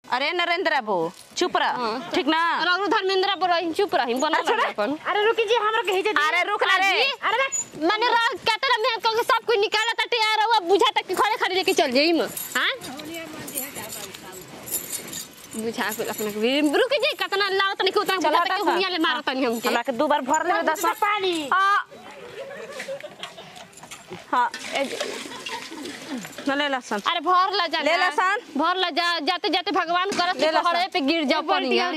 अरे नरेंद्र बाबू चुप रह ठीक ना रघु धर्मेंद्र पर रही चुप रही बना अच्छा, लगा अपन अरे रुकी जी हमरा के हिजे अरे रुक ना रे अरे बे, माने रह कहते मैं को सब कुछ निकाला ता तैयार हुआ बुझा तक खड़े खड़े लेके चल जाई म हां बुझा के अपने के भी रुक जी कितना लाओ तनी के उतना चल बुझा हटा तक सा। हुनिया ले मारो तनी हमके हमरा के दो बार भर ले दस दूसरा पानी हाँ हाँ ए जे- न ले लसन अरे भर ला जा ले ला सन। भर ला जा जाते जाते भगवान करत ले ला पहाड़े सन। पे गिर जाओ पनिया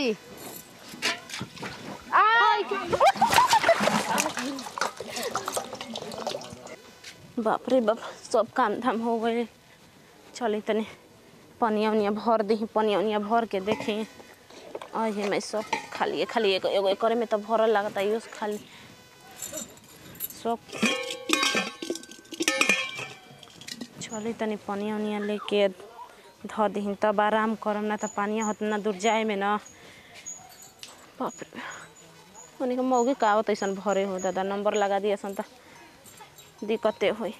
बाप रे बाप सब काम धाम हो गए चली तनी पनिया उनिया भर दी पनिया उनिया भर के देखी अहे मैं सब खाली खाली एगो एगो करे में तो भरल लगता है खाली सब चली तनी पनिया उनिया लेके धो दी तब आराम करम ना तो पानिया होत ना दूर जाए में ना बाप रे उन्हीं के मौगी का आवत ऐसन भरे हो दादा नंबर लगा दिया सन तो दिक्कते होई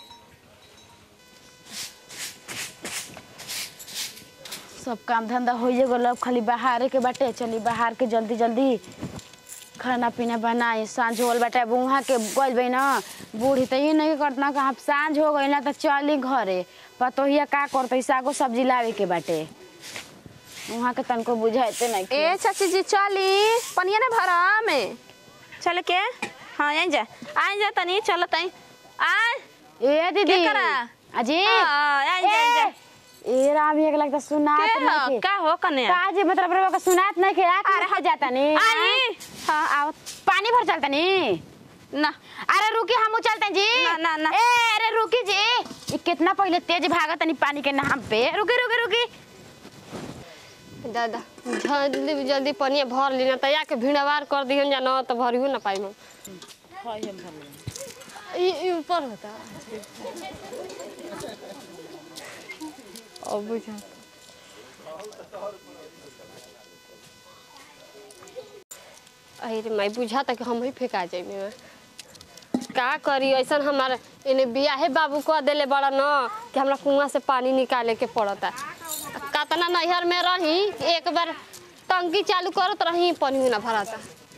सब काम धंधा होइए गेल अब खाली बाहर के बाटे चली बाहर के जल्दी जल्दी खाना पीना बनाए साँझ होल बाटे अब वहाँ के गइल बई ना बूढ़ी तो ये नहीं करतना कि हम साँझ हो गई ना तो चली घरे पतोहिया का करते सागो सब्जी लावे के बाटे वहाँ के तनको बुझाते नहीं ए चाची जी चली पनिया ने भरा में चल के हाँ आई जा आई जा तनी चल तई आय ए दीदी के करा? अजी हाँ, आई जा आई जा ए राम एक लगता सुनात के नहीं हो के का हो कने का जी मतलब रे सुनात नहीं के आके अरे, हो जाता नहीं आई हाँ आओ पानी भर चलता नहीं ना अरे रुकी हम चलते हैं जी ना, ना, ना। ए अरे रुकी जी ये कितना पहले तेज भागत नहीं पानी के नाम पे रुकी रुकी रुकी दादा जल्दी जल्दी पनिया भर लेना त या के भिड़वार कर दिहन जा न त भरियो न पाइम ई ई ऊपर होता अब बुझा अरे मैं बुझा तक हम ही फेंका जाई में का करी ऐसन हमारे इने बियाहे बाबू कह देले बड़ा न कि हमरा कुआं से पानी निकाले के पड़ता कतना नैहर में रही एक बार टंकी चालू करत रही पानी ना भराता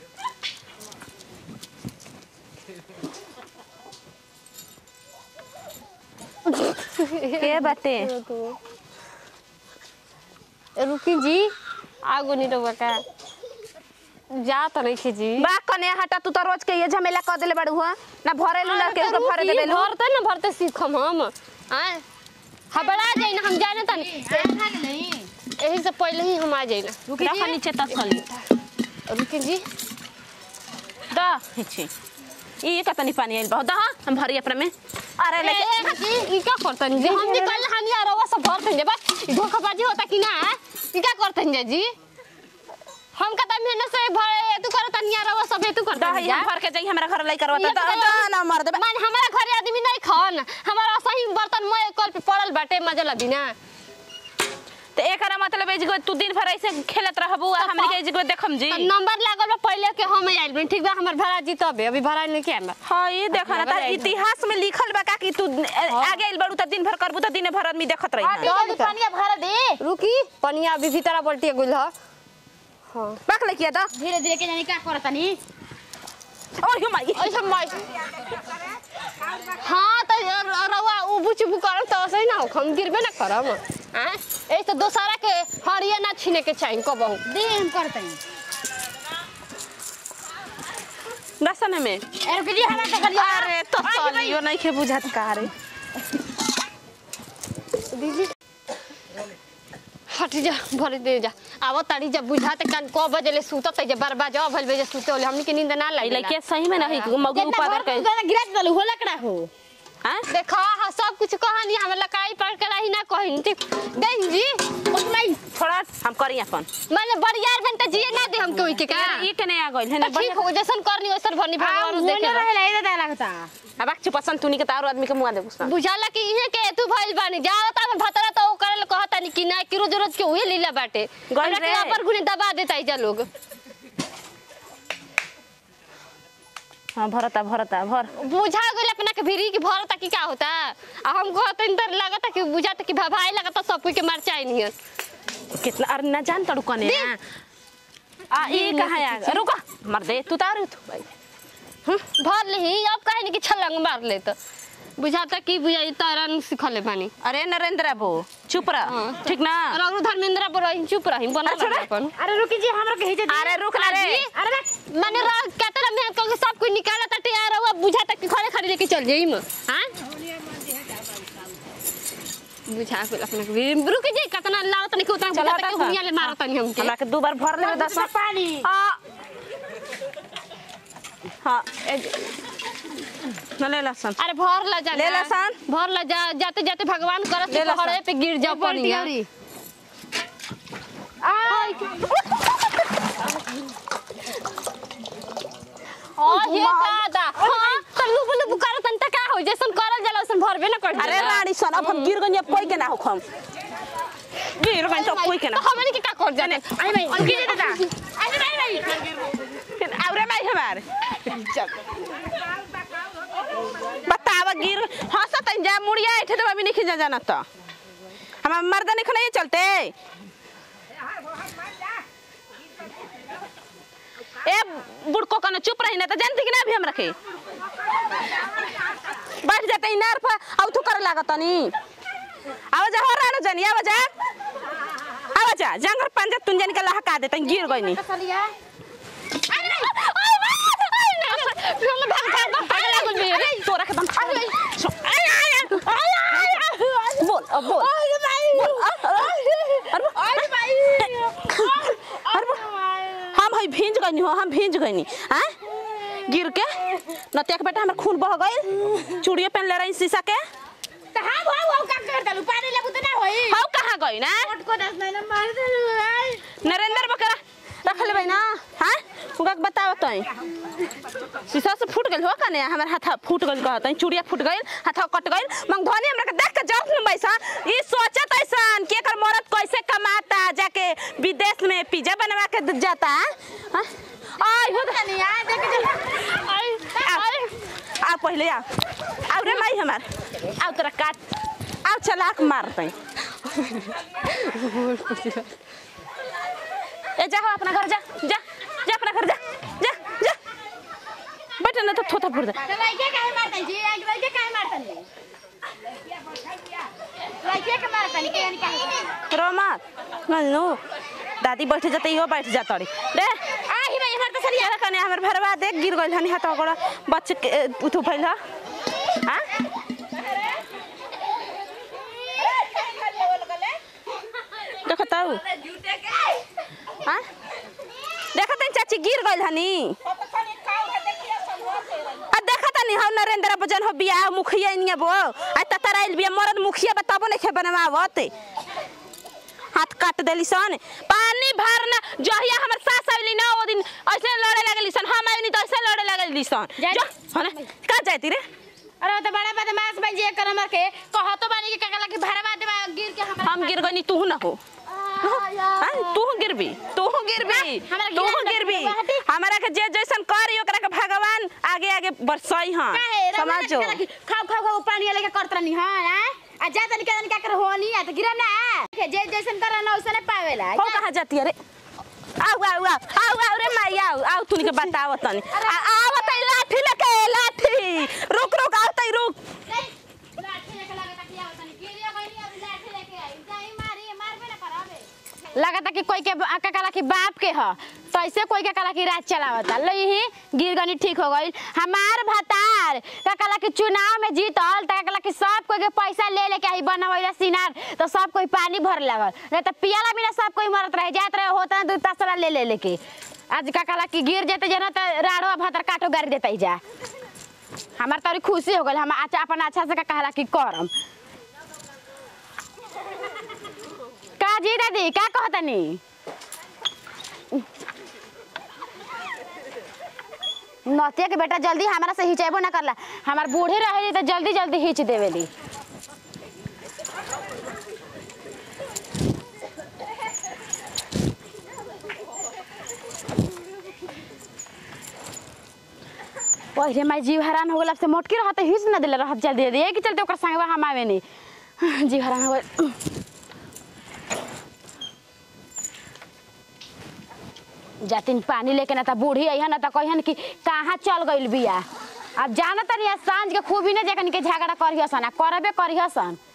के बाटे रुकी जी आगो नहीं रहुआ का जा तो नहीं खी जी बा कने हटा तू तो रोज के ये झमेला कर देले बड़ू हो ना भरे लू के के भरे देबे लू भरते ना भरते सीखम हम आए हबड़ा जाई ना हम जाने तनी यही से पहले ही हम आ जाई ना रख नीचे तसली रुकी जी दा हिची ई का तनी पानी आइल बहुत दा हम भरी अपने में अरे ए, लेके ए, हटी, ई का करतन जी हम निकल हानि आ रवा सब भरतन जे बस ई धोखाबाजी होता कि ना ई का करतन जे जी हम कता मेहनत से भरे तू करत निया रवा सब तू दा करतन ही जा हम भर के जाई हमरा घर लाई करवा ये दा तो दा ना मार देबे मान हमारा घरे आदमी नहीं खान हमारा सही बर्तन मैं कल पे पड़ल बाटे मजा लबी ना तो एकरा मतलब ए जगह तू दिन भर ऐसे खेलत रहबू आ हमनी के ए जगह देखम जी तो नंबर लागल बा पहले के हम आइल बनी ठीक बा हमर भाड़ा जीतबे अभी भाड़ा नहीं के हमरा हाँ ये देखा ना लगल तार है इतिहास में लिखल बा का कि तू आगे आइल बड़ू त दिन भर करबू त दिन भर आदमी देखत रही जल्दी पानी भर दे रुकी पनिया अभी भीतर पलटी गुल ह हां बाक लेके दा धीरे धीरे के जानी का करता नहीं और यो माई ऐसा मैं हाँ तो र- रवा उबू चुबू करम तो सही ना हो हम गिरबे ना करम हैं ए तो दोसरा के हरिया ना छीने के चाहिए कबहू दे हम करते हैं दसन में ए रुकी जी हमारा तो करिया अरे तो चलियो नहीं के बुझात का रे दीदी हट जा भर दे जा आव ताड़ी जा बुझाते कान को बजले सुतत जे बार बार जा भल बजे सुते होले हमनी के नींद ना ई लाई लइके सही में नहीं मगु कितना उपादर भर के के गिरा दलू हो लकड़ा हो हां देखा हा सब कुछ कहानी हम लकाई पर के रही ना कहिन ठीक देन जी उतना ही थोड़ा हम करी अपन माने बड़ियार बनता जिए ना दे हम कोई के का ई के नहीं आ गइल है तो ठीक हो जैसन करनी वैसन भरनी भगवान होने देखे रहे ला इधर लगता अब आख पसंद तूनी के तारो आदमी के मुआ दे गुस्सा बुझाला कि इहे के तू भइल बानी जावत हम भतरा तो ओ करल कहता नहीं कि ना कि रोज रोज के उहे लीला बाटे गइल हमरा के रे। ऊपर गुने दबा देता जा लोग हां भरता भरता भर बुझा गइल अपना के भिरी कि भरता कि का होता आ हम कहत इंदर लगता कि बुझाता कि भाई लगता सब कोई के मार चाही नहीं कितना अरे ना जान तड़ू कने आ ई कहाँ आ रुको मर दे तू तारू तू भाई भर ली अब कहे नहीं कि छलंग मार ले तो बुझाता कि बुझाई तरन सिखले बानी अरे नरेंद्र बो चुप रह हाँ। ठीक ना और अगर धर्मेंद्र पर रही चुप रही बना अच्छा रे। अपन अरे रुकी जी हमरा के हिजे अरे रुक ना रे अरे मैंने रह कहते ना मैं कल सब कुछ निकाला था तैयार हुआ बुझाता कि खड़े खड़े लेके चल जाई म हां बुझा के अपने को भी- रुक जी कितना लावत नहीं कि उतना चल बुझाता हटा कि सा। हुनिया ले मारत नहीं हमके हमरा के दो बार भर ले दस पानी आ हाँ ए न ले लसन अरे भर ला जा ले ला सान। भर ला जा जाते जाते भगवान करत ले ला खड़े सान। पे गिर जा पनिया ओ ये दादा हां तो लुब लुब करत तन का हो जैसन करल जाला वैसन भरबे ना कर अरे रानी सन अब हम गिर गई अब कोई के ना होखम गिर गई तो कोई के ना तो हमने के का कर जाने आई भाई रुकी जी दादा अरे नहीं नहीं फिर औरे माई हमार बतावा गिर हंसत जा मुड़िया ऐठे तो अभी नहीं जा जाना तो हम मर्द नहीं नहीं चलते ए बुड़को कने चुप रही ना तो जानती कि ना अभी हम रखे बैठ जाते इनार पर औ तू करे लागत नी आवाज हो रहा ना जानी आवाज आवाज जंगर पंजा तुन जानी के लहका देते गिर गई नी सलिया हम भाग भाग भाग पागल लागल बे रे तोरा के दम आय आय आय आय बोल अब बोल बोल, अरे अरे अरे हम हई भींज गइनी हो हम भींज गइनी हैं गिर के नतिया के बेटा हमर खून बह गइल चूड़िए पहन ले रही शीशा के त हां हां हां का कर दलु पानी लेबु त ना होई हाउ कहाँ गई ना कोट को दस महीना मार दलु आई नरेंद्र बकरा रख लेबै ना हैं उनका के बताओ तई शीशा से फूट गइल हो कने हमर हाथ फूट गइल कहत चूड़िया फूट गइल हाथ कट गइल मंगधनी हमरा के देख के जब न बैसा ई सोचत ऐसन के कर मरद कैसे कमाता जाके विदेश में पिज्जा बनवा के द- जाता हैं आई हो नहीं आ देख के आई आ पहले आ आउ रे माई हमार आउ तोरा काट आउ चलाक मारतै ए जा हो अपना घर जा जा जा अपना घर जा जा जा बैठ न तो थोथा फुट त लइके काहे मारतन जी एक लइके काहे मारतन लइके के मारतन के यानी काहे रोमत नन्नू दादी बैठ जाते इहो बैठ जा तड़ी रे आही भाई हमर तो सरिया कने हमर भरवा देख गिर गइल हनी हाथ गोड़ा बच्चे के उठू फैल हां देखो ताऊ हां देखत हनी चाची गिर गइल हनी आ देखत हनी हम नरेंद्र बजन हो बियाह मुखिया इनिया बो आ ततर आइल बिया मरद मुखिया बताबो नहीं खे बनवावत हाथ काट देली सन पानी भरना जहिया हमर सास आइली ना ओ दिन ऐसे लड़े लगली सन हम आइनी तो ऐसे लड़े लगली सन जा- जो हने का जाती रे अरे तो बड़ा बदमाश बन जे कर हमर के कहतो बानी के काका लगे भरवा देबा गिर के हम हम गिर गनी तू ना हो हाँ, तू गिरबी तू गिरबी हमरा तू गिरा ना, गिरबी हटी। हमारा के जे जैसन करी ओकरा के भगवान आगे आगे बरसई हां समझो खाओ खाओ खाओ पानी लेके करत रहनी हां आ जा तनी के का कर होनी आ तो गिरा ना जे जैसन कर ना वैसने पावेला हो कहा जाती है रे आओ आओ आओ आओ आओ रे माई आओ आओ तू के बताओ तनी आ आओ तई लाठी लेके लाठी रुक रुक आओ तई रुक लाठी लेके लगे तकिया तनी गिरिया गइनी अब लाठी लेके आई जाई मारी मारबे ना करावे लगता कि कोई के आका कला की बाप के ह तो ऐसे कोई के कला की राज चलावता लई ही गिर गनी ठीक हो गई हमार भतार का कला की चुनाव में जीतल त कला की सब कोई के पैसा ले लेके आई बनवैला सिनार तो सब कोई पानी भर लगल नहीं तो पियाला बिना सब कोई मरत रहे जात रहे होता ना दू तसला ले ले लेके आज का कला की गिर जेते जना त राड़ो भतर काटो गाड़ी देता ही जा हमार तोरी खुशी हो गल हम अच्छा अपन अच्छा से का कहला की करम का जी दादी का कहतनी नतिया के बेटा जल्दी हमारा से हिचेबो ना करला हमार बूढ़े रहे तो जल्दी जल्दी हिच देवेली पहिले माई जीव हैरान हो गल से मोटकी रहत हिच ना दिले रहत जल्दी जल्दी एक चलते ओकर संगवा हम आवे नहीं जीव हैरान हो गल जातिन पानी लेके ना त बूढ़ी अइहन ना त कहिहन कि कहाँ चल गइल बिया अब जाना तनी आज सांझ के खूब ही ना जेकन के झगड़ा करिहसन आ करबे करिहसन